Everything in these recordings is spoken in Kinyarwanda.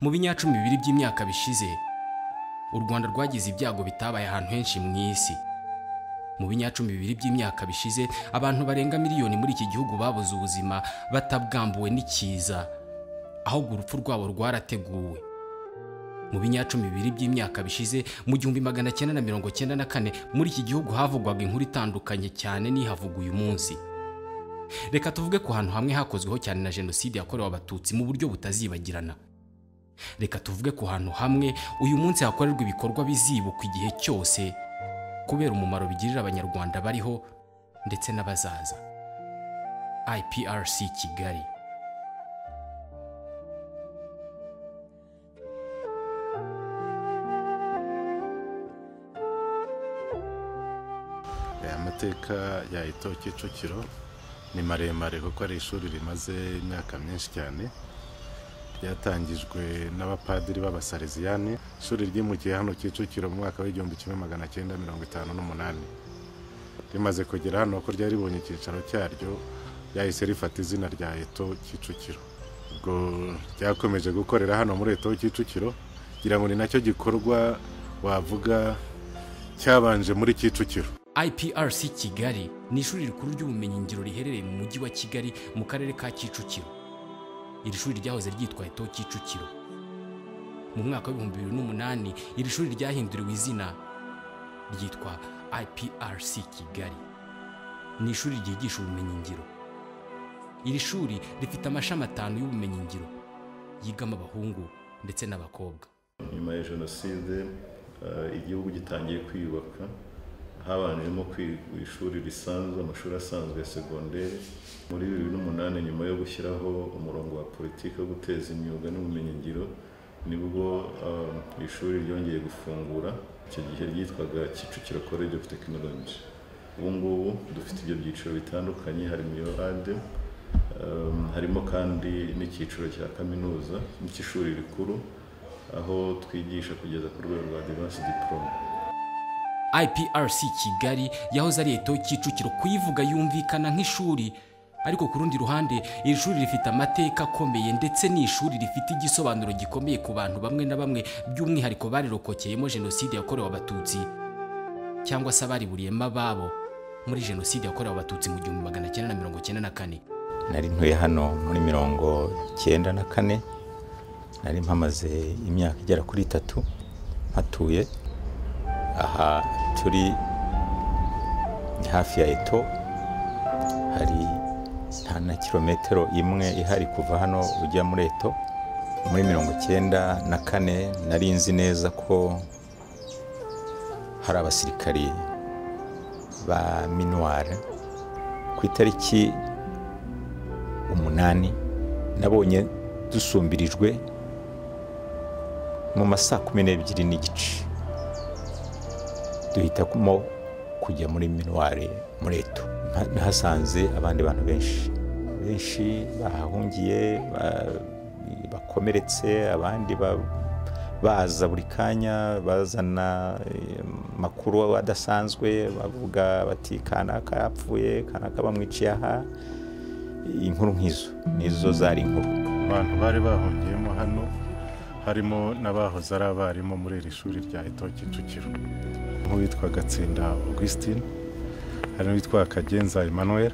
mu binyacumi bibiri by'imyaka bishize u rwanda rwagize ibyago bitabaye ahantu henshi mu isi mu binyacumi bibiri by'imyaka bishize abantu barenga miliyoni muri iki gihugu babuze ubuzima batabwambuwe n'ikiza ahubwo urupfu rwabo rwarateguwe mu binyacumi bibiri by'imyaka bishize mu gihumbi magana cyenda na mirongo cyenda na kane muri iki gihugu havugwaga inkuru itandukanye cyane n'ihavuga uyu munsi reka tuvuge ku hantu hamwe hakozweho cyane na jenoside yakorewe abatutsi mu buryo butazibagirana reka tuvuge ku hantu hamwe uyu munsi hakorerwa ibikorwa bizibukwa igihe cyose kubera umumaro bigirira abanyarwanda bariho ndetse n'abazaza iprc kigali aya mateka ya ito kicukiro ni maremare kuko ari ishuri rimaze imyaka myinshi cyane ryatangijwe n'abapadiri b'abasareziyani ishuri ryimukiye hano kicukiro mu mwaka w'igihumbi kimwe magana cyenda mirongo itanu n'umunani rimaze kugera hano ko ryari ribonye icyicaro cyaryo ryahise rifata izina rya eto kicukiro ubwo ryakomeje gukorera hano muri eto kicukiro kugira ngo ni nacyo gikorwa wavuga cyabanje muri kicukiro iprc kigali ni ishuri rikuru ry'ubumenyingiro riherereye mu mujyi wa kigali mu karere ka kicukiro iri shuri ryahoze ryitwa eto kicukiro mu mwaka w'ibihumbi bibiri n'umunani iri shuri ryahinduriwe izina ryitwa iprc kigali ni ishuri ryigisha ubumenyingiro iri shuri rifite amashami atanu y'ubumenyingiro yigamo abahungu ndetse n'abakobwa nyuma ya jenoside eh, igihugu gitangiye kwiyubaka habanjemo kwigwa ishuri risanzwe amashuri asanzwe ya segonderi muri bibiri n'umunani nyuma yo gushyiraho umurongo wa politiki wo guteza imyuga n'ubumenyingiro nibwo um, ishuri ryongeye gufungura icyo gihe ryitwaga kicukiro college of technology ubu ngubu dufite ibyo byiciro bitandukanye harimo iyo ade um, harimo kandi n'icyiciro cya kaminuza cy'ishuri rikuru aho twigisha kugeza ku rwego rwa advanced diploma iprc kigali yahoze ari eto kicukiro kuyivuga yumvikana nk'ishuri ariko ku rundi ruhande iri shuri rifite amateka akomeye ndetse ni ishuri rifite igisobanuro gikomeye ku bantu bamwe na bamwe by'umwihariko barirokokeyemo jenoside yakorewe abatutsi cyangwa se abariburiyemo ababo muri jenoside yakorewe abatutsi mu gihumbi magana cyenda na mirongo cyenda na kane nari ntuye hano muri mirongo icyenda na kane nari mpamaze imyaka igera kuri itatu mpatuye aha turi ni hafi ya eto hari nta na kilometero imwe ihari kuva hano ujya muri eto muri mirongo icyenda na kane nari nzi neza ko hari abasirikari ba minuware ku itariki umunani nabonye dusumbirijwe mu ma saa kumi n'ebyiri n'igice duhitamo kujya muri minuwari muri eto Nha- nahasanze abandi bantu benshi benshi bahahungiye ba- bakomeretse abandi ba- baza buri kanya bazana eh, amakuru adasanzwe bavuga bati kanaka yapfuye kanaka bamwiciye aha inkuru nk'izo nizo zari inkuru abantu bari bahungiyemo hano harimo n'abahoze ari abarimu muri iri shuri rya eto kicukiro nk'uwitwa gatsinda augustin hari n'uwitwa kagenza emmanuel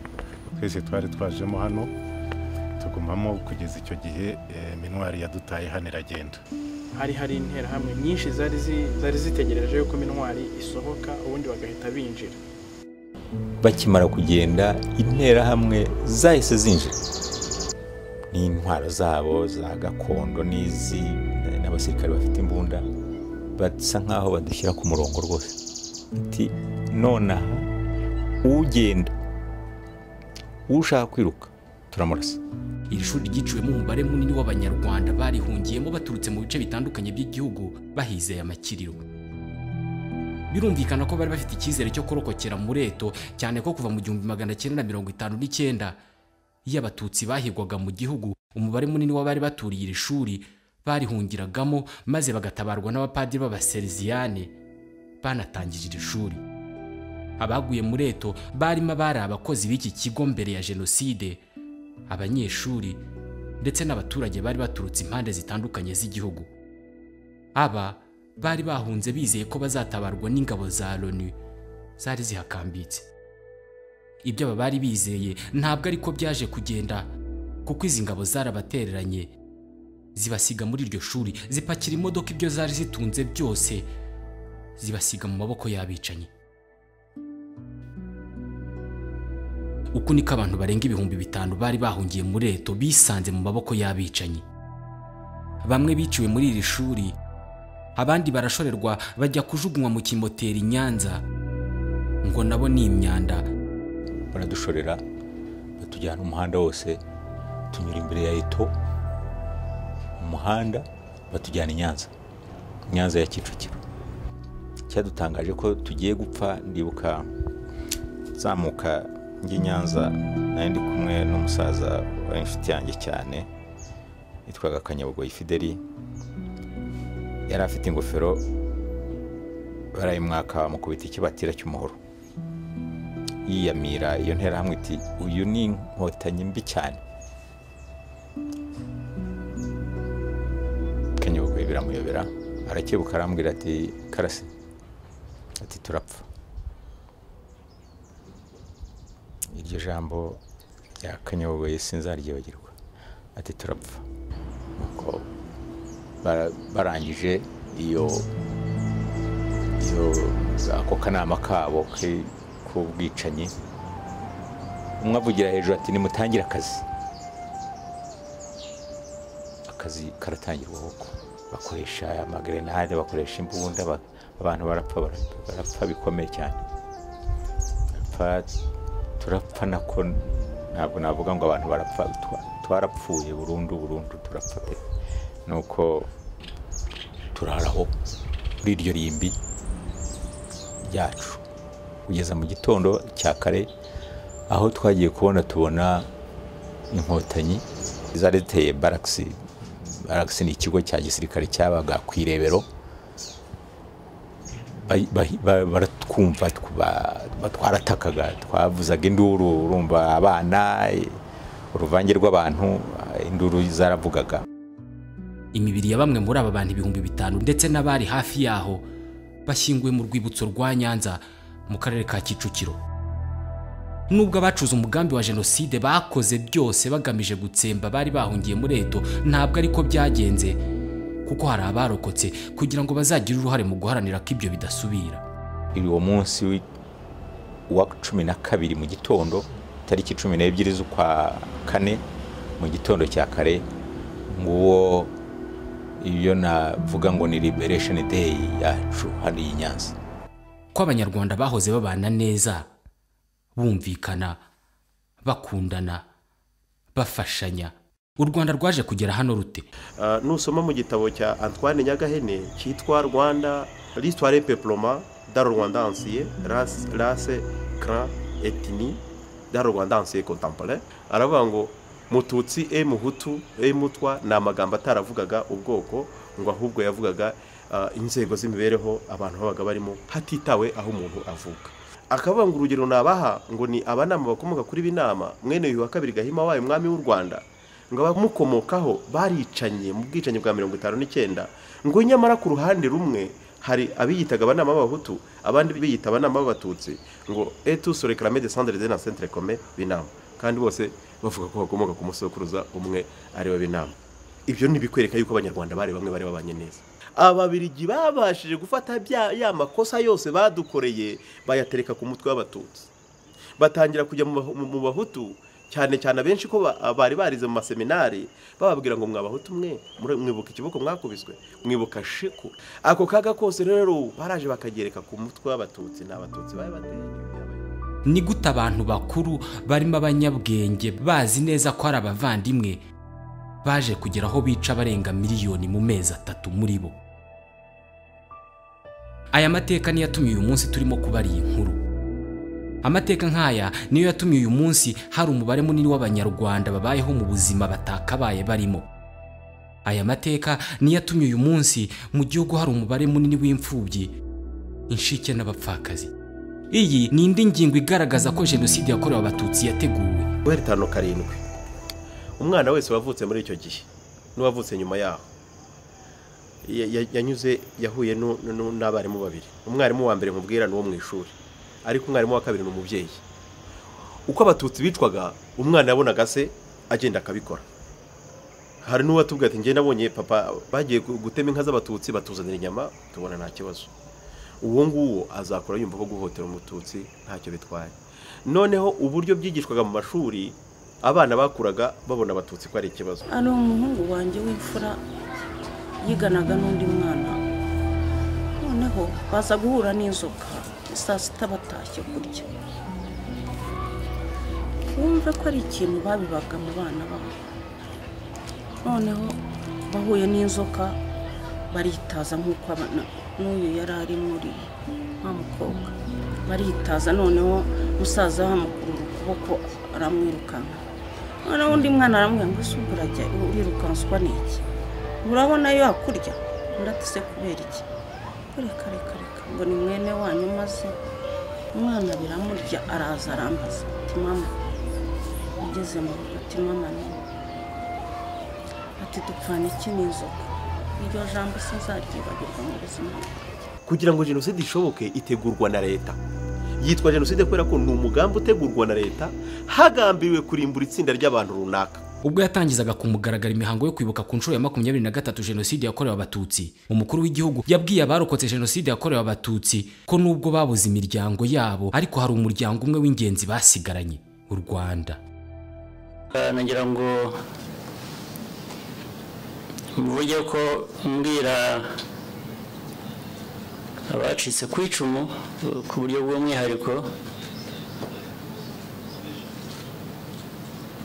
twese twari twajemo hano tugumamo kugeza icyo gihe eh, minwari yadutaye hano iragenda hari hari interahamwe nyinshi zari zi- zari zitegereje yuko mintwari isohoka ubundi bagahita binjira bakimara kugenda interahamwe zahise zinjira n'intwaro zabo za gakondo n'izi n'abasirikare bafite imbunda basa nkaho badushyira ku murongo rwose ati nonaha ugenda ushaka kwiruka turamurasa iri shuri ryiciwemo umubare munini w'abanyarwanda barihungiyemo baturutse mu bice bitandukanye by'igihugu bahizeye amakiriro birumvikana ko bari bafite icyizere cyo kurokokera muri eto cyane ko kuva mu gihumbi magana cyenda na mirongo itanu n'icyenda iyo abatutsi bahigwaga mu gihugu umubare munini w'abari baturiye iri shuri barihungiragamo maze bagatabarwa n'abapadiri b'abasereziyane banatangije iri shuri abaguye muri eto barimo abari abakozi b'iki kigo mbere ya jenoside abanyeshuri ndetse n'abaturage bari baturutse impande zitandukanye z'igihugu aba bari bahunze bizeye ko bazatabarwa n'ingabo za loni zari zihakambitse ibyo aba bari bizeye ntabwo ariko byaje kugenda kuko izi ngabo zarabatereranye zibasiga muri iryo shuri zipakira imodoka ibyo zari zitunze byose zibasiga mu maboko y'abicanyi uku niko abantu barenga ibihumbi bitanu bari bahungiye muri reto bisanze mu maboko y'abicanyi bamwe biciwe muri iri shuri abandi barashorerwa bajya kujugunywa mu kimoteri i nyanza ngo nabo ni imyanda baradushorera batujyana umuhanda wose tunyura imbere ya eto mu muhanda batujyana i nyanza nyanza ya kicukiro cyadutangaje ko tugiye gupfa ndibuka nzamuka njye i nyanza nari ndi kumwe n'umusaza wari inshuti yanjye cyane yitwaga kanyabugoyi fideli yari afite ingofero barayimwaka bamukubita ikibatira cy'umuhoro yiyamira iyo nterahamwe iti uyu ni inkotanyi mbi cyane kanyabugoyi biramuyobera arakebuka arambwira ati karasi ati turapfa iryo jambo rya kanyabugoyi sinzaryibagirwa ati turapfa nuko bara- barangije iyo iyo ako kanama kabo ke- k'ubwicanyi umwe avugira hejuru ati nimutangire akazi akazi karatangirwa koko bakoresha amagrenade bakoresha imbunda ba- abantu barapfa bara- barapfa bikomeye cyane Barapfa, turapfa nako ntabwo navuga ngo abantu barapfa twa- twarapfuye burundu burundu turapfa pe nuko turaraho muri iryo rimbi ryacu kugeza mu gitondo cya kare aho twagiye kubona tubona inkotanyi zari ziteye barakisi barakisi ni ikigo cya gisirikare cyabaga ku irebero Ba- ba- ba- baratwumva twa- ba- twaratakaga twavuzaga induru urumva abana uruvange rw'abantu induru zaravugaga imibiri ya bamwe muri aba bantu ibihumbi bitanu ndetse n'abari hafi yaho bashyinguwe mu rwibutso rwa nyanza mu karere ka kicukiro nubwo abacuze umugambi wa jenoside bakoze byose bagamije gutsemba bari bahungiye muri eto ntabwo ariko byagenze kuko hari abarokotse kugira ngo bazagire uruhare mu guharanira ko ibyo bidasubira uwo munsi wi- wa cumi na kabiri mu gitondo tariki cumi n'ebyiri z'ukwa kane mu gitondo cya kare nguwo iyo navuga ngo ni liberation day yacu hano i nyanza ko abanyarwanda bahoze babana neza bumvikana bakundana bafashanya u rwanda rwaje kugera hano rute Ah, nusoma mu gitabo cya antoine nyagahene cyitwa rwanda l'histoire et peploma dans le rwanda ancien race race clan ethnie dans le rwanda ancien contemporain aravuga ngo mututsi e muhutu e mutwa ni amagambo ataravugaga ubwoko ngo ahubwo yavugaga ah, inzego z'imibereho abantu babaga barimo hatitawe aho umuntu avuka akavuga ngo urugero nabaha ngo ni abanama bakomoka kuri binama mwene uyu wa kabiri gahima wayo umwami w'u rwanda ngo abamukomokaho baricanye mu bwicanyi bwa mirongo itanu n'icyenda ngo nyamara ku ruhande rumwe hari abiyitaga abanama b'abahutu abandi biyita abanama b'abatutsi ngo etu sore karame de sandre de na centre kome binama kandi bose bavuga ko bakomoka ku musokuruza umwe ariwe binama ibyo ni ibikwereka yuko abanyarwanda bari bamwe bari babanye neza ababirigi babashije gufata bya ya makosa yose badukoreye bayatereka ku mutwe w'abatutsi batangira kujya mu Bahu- mu bahutu cyane cyane abenshi ko ba- bari barize mu maseminari bababwira ngo mwabahutu mwe mure- mwibuka ikiboko mwakubiswe mwibuka shiku ako kaga kose rero baraje bakagereka ku mutwe w'abatutsi ni abatutsi bari bateye ibyabaye ni gute abantu bakuru barimo abanyabwenge bazi neza ko ari abavandimwe baje kugera aho bica abarenga miliyoni mu mezi atatu muri bo aya mateka niyo yatumye uyu munsi turimo kubara iyi nkuru amateka nk'aya niyo yatumye uyu munsi hari umubare munini w'abanyarwanda babayeho mu buzima batakabaye barimo aya mateka niyo yatumye uyu munsi mu gihugu hari umubare munini w'imfubyi inshike n'abapfakazi iyi ni indi ngingo igaragaza ko jenoside yakorewe abatutsi yateguwe guhera itanu karindwi umwana wese wavutse muri icyo gihe n'uwavutse nyuma yaho ya- ya- yanyuze yahuye nu- nu- nu- n'abarimu babiri umwarimu wa mbere nkubwira ni uwo mu ishuri ariko umwarimu wa kabiri ni umubyeyi uko abatutsi bicwaga umwana yabonaga se agenda akabikora hari n'uwatubwira ati njye nabonye papa bagiye gu- gutema inka z'abatutsi batuzanira inyama tubona nta kibazo uwo nguwo azakora yumva ko guhotera umututsi ntacyo bitwaye noneho uburyo byigishwaga mu mashuri abana bakuraga babona abatutsi ko ari ikibazo ari umuhungu wanjye w'imfura yiganaga n'undi mwana noneho baza guhura n'inzoka saa sita batashye kurya wumve ko ari ikintu babibaga mu bana babo noneho bahuye n'inzoka baritaza nk'uko abana- n'uyu yari ari muri wa mukobwa baritaza noneho musaza bamukurura ukuboko aramwirukanka noneho undi mwana aramubwira ngo ese ubwo urajya urirukanswa n'iki urabona yo hakurya undi se kubera iki Ngo reka reka reka ngo ni mwene wanyu maze umwana biramurya araza arambaza ati mama ugeze mu rugo ati mama ni ati dupfana iki n'inzoka iryo jambo sinzaryibagirwa mu buzima bwanjye." kugira ngo jenoside ishoboke itegurwa na leta yitwa jenoside kubera ko ni umugambi utegurwa na leta hagambiriwe kurimbura itsinda ry'abantu runaka ubwo yatangizaga kumugaragara imihango yo kwibuka ku nshuro ya makumyabiri na gatatu jenoside yakorewe abatutsi umukuru w'igihugu yabwiye abarokotse jenoside yakorewe abatutsi ko nubwo babuze imiryango yabo ariko hari umuryango umwe w'ingenzi basigaranye u rwanda Eh, nagira ngo mvuge ko mbwira abacitse ku icumu eh, ku buryo bw'umwihariko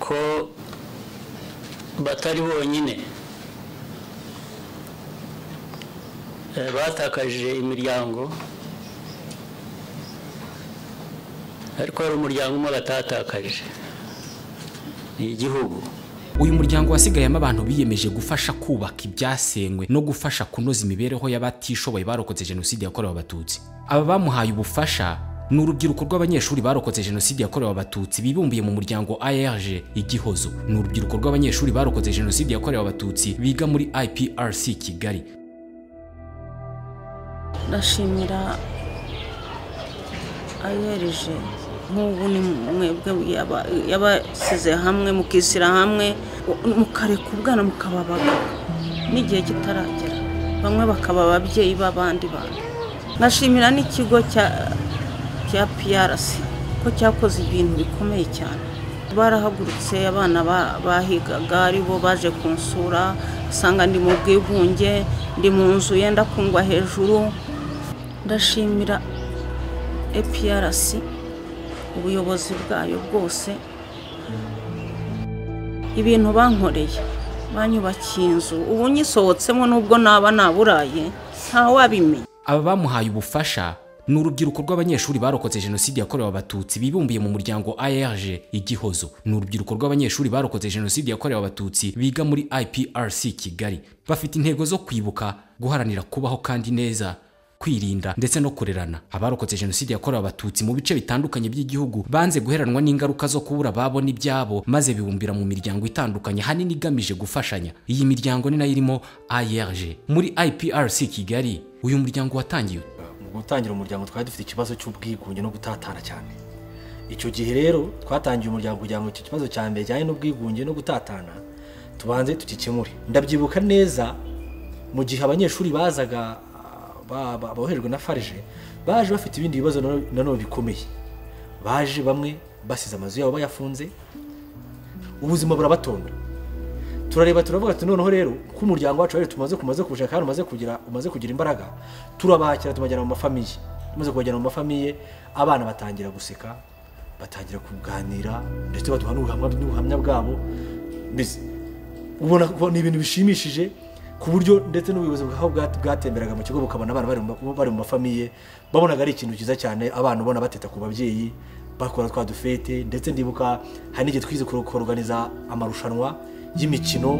ko batari bonyine Eh, batakaje imiryango ariko hari umuryango umwe batatakaje ni igihugu uyu muryango wasigayemo abantu biyemeje gufasha kubaka ibyasenywe no gufasha kunoza imibereho y'abatishoboye barokotse jenoside yakorewe abatutsi aba bamuhaye ubufasha ni urubyiruko rw'abanyeshuri barokotse jenoside yakorewe abatutsi bibumbiye mu muryango ARG igihozo ni urubyiruko rw'abanyeshuri barokotse jenoside yakorewe abatutsi biga muri IPRC Kigali ndashimira ayereje nk'ubu ni mwebwe yaba- yabasize hamwe mukishyira hamwe mukareka ubwana mukababaga n'igihe kitaragera bamwe bakaba ababyeyi b'abandi bantu ndashimira n'ikigo cya cya PRC ko cyakoze ibintu bikomeye cyane barahagurutse abana ba- bahigaga ari bo baje kunsura usanga ndi mu bwigunge ndi mu nzu yenda kungwa hejuru ndashimira APRC ubuyobozi bwayo bwose ibintu bankoreye banyubakiye inzu ubu nyisohotsemo nubwo naba naburaye ntawabimenya aba bamuhaye ubufasha ni urubyiruko rw'abanyeshuri barokotse jenoside yakorewe abatutsi bibumbiye mu muryango ARG igihozo ni urubyiruko rw'abanyeshuri barokotse jenoside yakorewe abatutsi biga muri IPRC Kigali bafite intego zo kwibuka guharanira kubaho kandi neza kwirinda ndetse no kurerana abarokotse jenoside yakorewe abatutsi mu bice bitandukanye by'igihugu banze guheranwa n'ingaruka zo kubura babona ibyabo maze bibumbira mu miryango itandukanye hanini igamije gufashanya iyi miryango ni nayo irimo ARG muri IPRC Kigali uyu muryango watangiye ute? mu gutangira umuryango twari dufite ikibazo cy'ubwigunge no gutatana cyane icyo gihe rero twatangiye umuryango kugira ngo icyo kibazo cya mbere kijyanye n'ubwigunge no gutatana tubanze tugikemure ndabyibuka neza mu gihe abanyeshuri bazaga ba- ba- boherejwe na farije baje bafite ibindi bibazo nano- nanone bikomeye baje bamwe basize amazu yabo bayafunze ubuzima burabatonda turareba turavuga ati noneho rero ko umuryango wacu rero tumaze kumaze kuja kandi umaze kugira umaze kugira imbaraga turabakira tubajyana mu mafamiye tumaze kubajyana mu mafamiye abana batangira guseka batangira kuganira ndetse baduha n'ubuhamya n'ubuhamya bwabo mbese ubona ko ni ibintu bishimishije ku buryo ndetse n'ubuyobozi bwaho bwa- bwatemberaga mu kigo bukabona abana bari mu- bari mu mafamiye babonaga ari ikintu cyiza cyane abana ubona bateta ku babyeyi bakora twa dufete ndetse ndibuka hari n'igihe twize kuroganiza amarushanwa y'imikino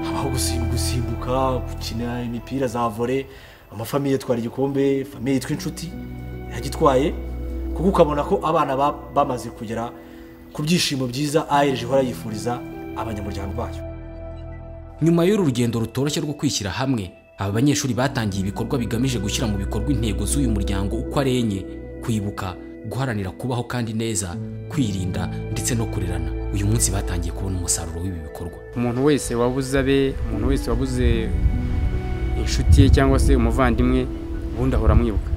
habaho gusim- gusimbuka gukina imipira za vore amafamiye yitwara igikombe famiye yitwa inshuti yagitwaye kuko ukabona ko abana ba- bamaze kugera ku byishimo byiza ayereje ihora yifuriza abanyamuryango bayo nyuma y'uru rugendo rutoroshye rwo kwishyira hamwe aba banyeshuri batangiye ibikorwa bigamije gushyira mu bikorwa intego z'uyu muryango uko ari enye kwibuka guharanira kubaho kandi neza kwirinda ndetse no kurerana uyu munsi batangiye kubona umusaruro w'ibi bikorwa umuntu wese wabuze abe umuntu wese wabuze inshuti ye cyangwa se umuvandimwe ubundi ahora amwibuka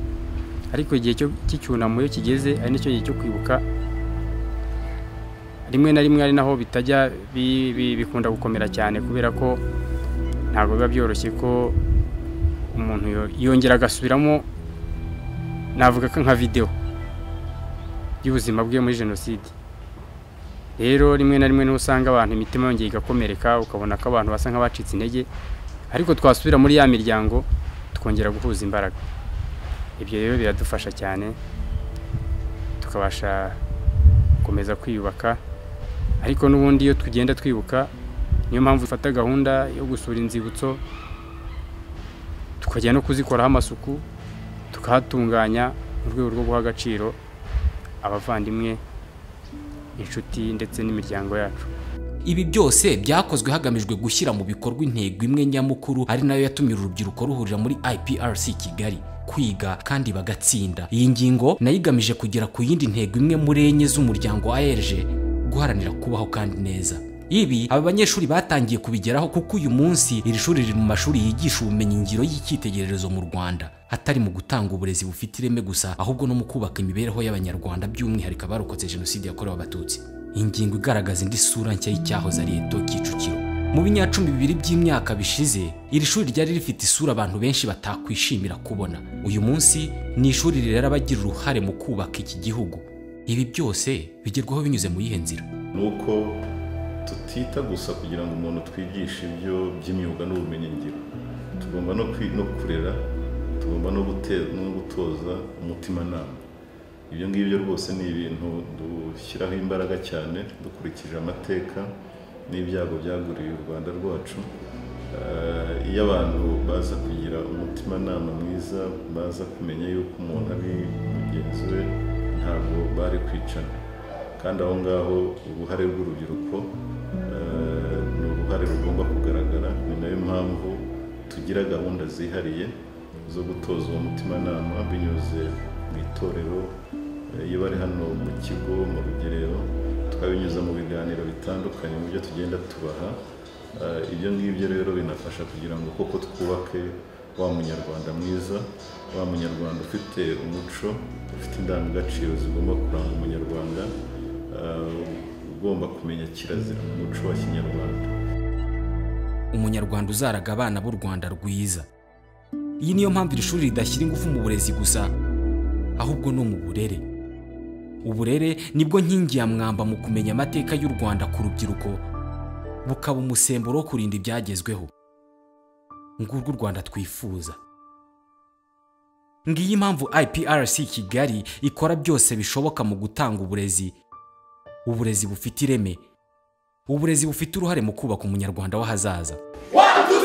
ariko igihe cyo- cy'icyunamo iyo kigeze ari nicyo gihe cyo kwibuka rimwe na rimwe ari naho bitajya bi- bi- bikunda gukomera cyane kubera ko ntabwo biba byoroshye ko umuntu yo- yongera agasubiramo navuga ko nka videwo y'ubuzima bwe muri jenoside rero rimwe na rimwe niho usanga abantu imitima yongeye igakomereka ukabona ko abantu basa nk'abacitse intege ariko twasubira muri ya miryango tukongera guhuza imbaraga ibyo rero biradufasha cyane tukabasha gukomeza kwiyubaka ariko n'ubundi iyo tugenda twibuka niyo mpamvu dufata gahunda yo gusura inzibutso tukajya no kuzikoraho amasuku tukahatunganya mu rwego rwo guha agaciro abavandimwe inshuti ndetse n'imiryango yacu ibi byose byakozwe hagamijwe gushyira mu bikorwa intego imwe nyamukuru ari nayo yatumye uru rubyiruko ruhurira muri iprc kigali kwiga kandi bagatsinda iyi ngingo nayo igamije kugera ku yindi ntego imwe muri enye z'umuryango arg guharanira kubaho kandi neza ibi aba banyeshuri batangiye kubigeraho kuko uyu munsi iri shuri riri mu mashuri yigisha ubumenyingiro y'icyitegererezo mu rwanda atari mu gutanga uburezi bufite ireme gusa ahubwo no mu kubaka imibereho y'abanyarwanda by'umwihariko abarokotse jenoside yakorewe abatutsi ingingo igaragaza indi sura nshya y'icyahoze ari eto kicukiro mu binyacumi bibiri by'imyaka bishize iri shuri ryari rifite isura abantu benshi batakwishimira kubona uyu munsi ni ishuri rirera abagira uruhare mu kubaka iki gihugu ibi byose bigerwaho binyuze mu yihe nzira ni uko tutita gusa kugira ngo umuntu twigishe ibyo by'imyuga n'ubumenyingiro tugomba no kwi- no kurera tugomba no gute- no gutoza umutimanama ibyo ngibyo rwose ni ibintu dushyiraho imbaraga cyane dukurikije amateka n'ibyago byaguriye u rwanda rwacu Eh, iyo abantu baza kugira umutimanama mwiza baza kumenya yuko umuntu ari mugenzi we ntabwo bari kwicana kandi aho ngaho uruhare rw'urubyiruko eh, ni uruhare rugomba kugaragara ni nayo mpamvu tugira gahunda zihariye zo gutoza uwo mutimanama binyuze mu itorero eh, iyo bari hano mu kigo mu rugerero tukabinyuza mu biganiro bitandukanye mu byo tugenda tubaha Eh, ibyo ngibyo rero binafasha kugira ngo koko twubake wa munyarwanda mwiza wa munyarwanda ufite umuco ufite indangagaciro zigomba kuranga umunyarwanda eh, ugomba kumenya kirazira mu muco wa kinyarwanda umunyarwanda uzaraga abana b'u rwanda rwiza iyi niyo mpamvu iri shuri ridashyira ingufu mu burezi gusa ahubwo no mu burere uburere nibwo nkingi ya mwamba mu kumenya amateka y'u rwanda ku rubyiruko bukaba umusemburo wo kurinda ibyagezweho ngurwo u rwanda twifuza ngiyi impamvu iprc kigali ikora byose bishoboka mu gutanga uburezi uburezi bufite ireme uburezi bufite uruhare mu kubaka umunyarwanda w'ahazaza One, two,